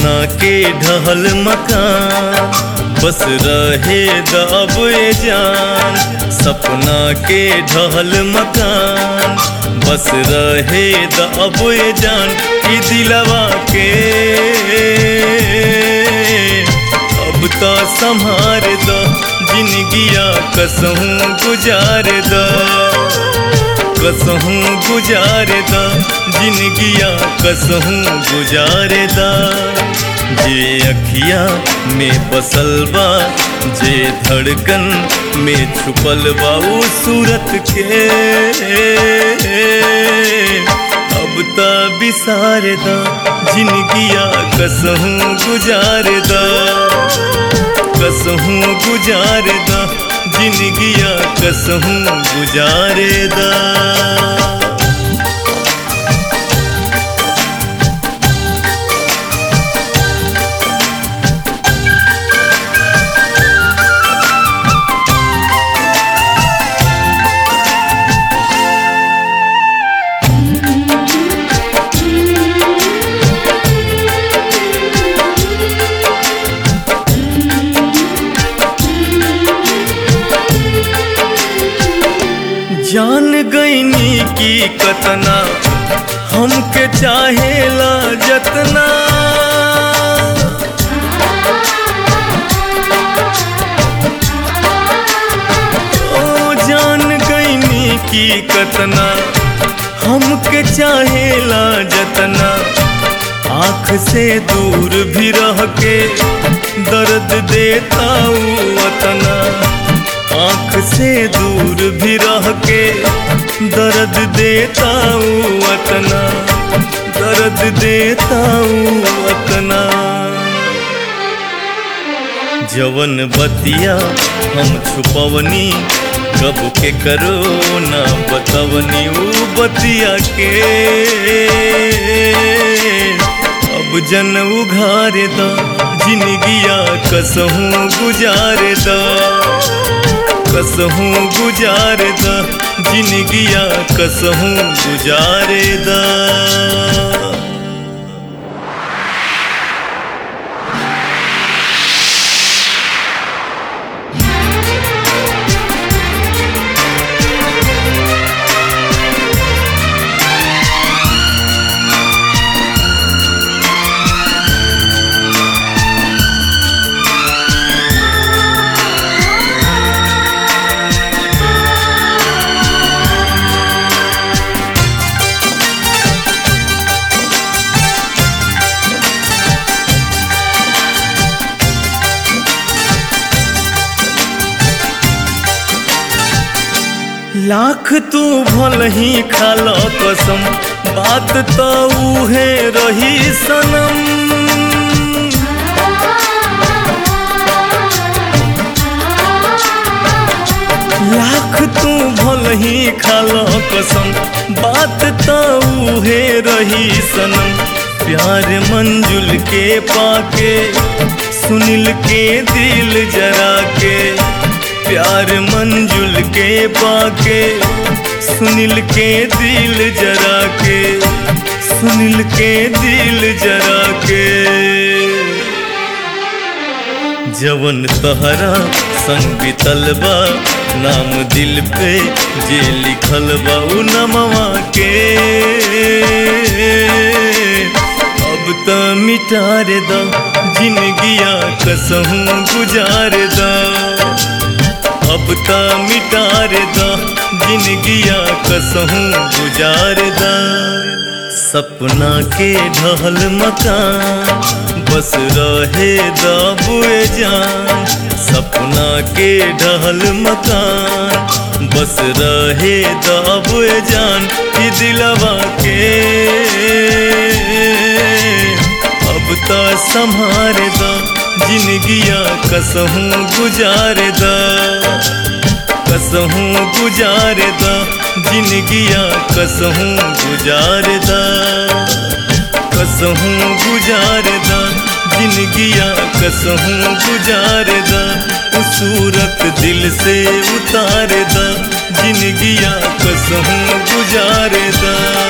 सपना के ढहल मकान बस रहे दब ए जान सपना के ढहल मकान बस रहे दब ए जान ई दिलवा के अब तो संभार दो जिंदगिया कसहूँ गुजार दो कसहूँ गुजार दा जिंदगिया कसहूँ गुजार दा जे अखिया में बसल बा जे धड़कन में छुपल बा उ सूरत के अब त बिसार दा जिंदगिया कसहूँ गुजार दा कसहूँ गुजार दा जिंदगिया कसहूँ गुजार दा जान गईनी की कतना हमके चाहेला जतना ओ जान गईनी की कतना हमके चाहेला जतना आँख से दूर भी रह के दर्द देता ऊ वतना आँख से दूर भी रह के दर्द देता हूँ अतना दर्द देता हूँ अतना जवन बतिया हम छुपवनी कब के करो ना बतवनी ऊ बतिया के अब जन उघार दा जिंदगिया कसहूँ गुजार दा कसहूँ गुजार दा जिंदगिया कसहूँ गुजार दा लाख तू भल ही खाल कसम बात तो उहे रही सनम लाख तू भल ही खाल कसम बात तो उहे रही सनम प्यार मंजुल के पाके सुनील के दिल जरा के प्यार मंजुल के पाके सुनील के दिल जरा के सुनील के दिल जरा के जवन तहरा संग बितल बा नाम दिल पे जे लिखल बा उ नमवा के अब त मिटार दा जिंदगिया कसहूँ गुजार दा अब त मिटार दा जिंदगिया कसहूँ गुजार दा सपना के ढहल मकान बस रहे दाबुए जान सपना के ढहल मकान बस रहे दाबुए जान कि दिलवा के अब त संभार दा जिंदगिया कसहूँ गुजार दा कसहूँ गुजार दा जिंदगिया कसहूँ गुजार दा कसहूँ गुजार दा जिंदगिया कसहूँ गुजार दा उ सूरत दिल से उतार दा जिंदगिया कसहूँ गुजार दा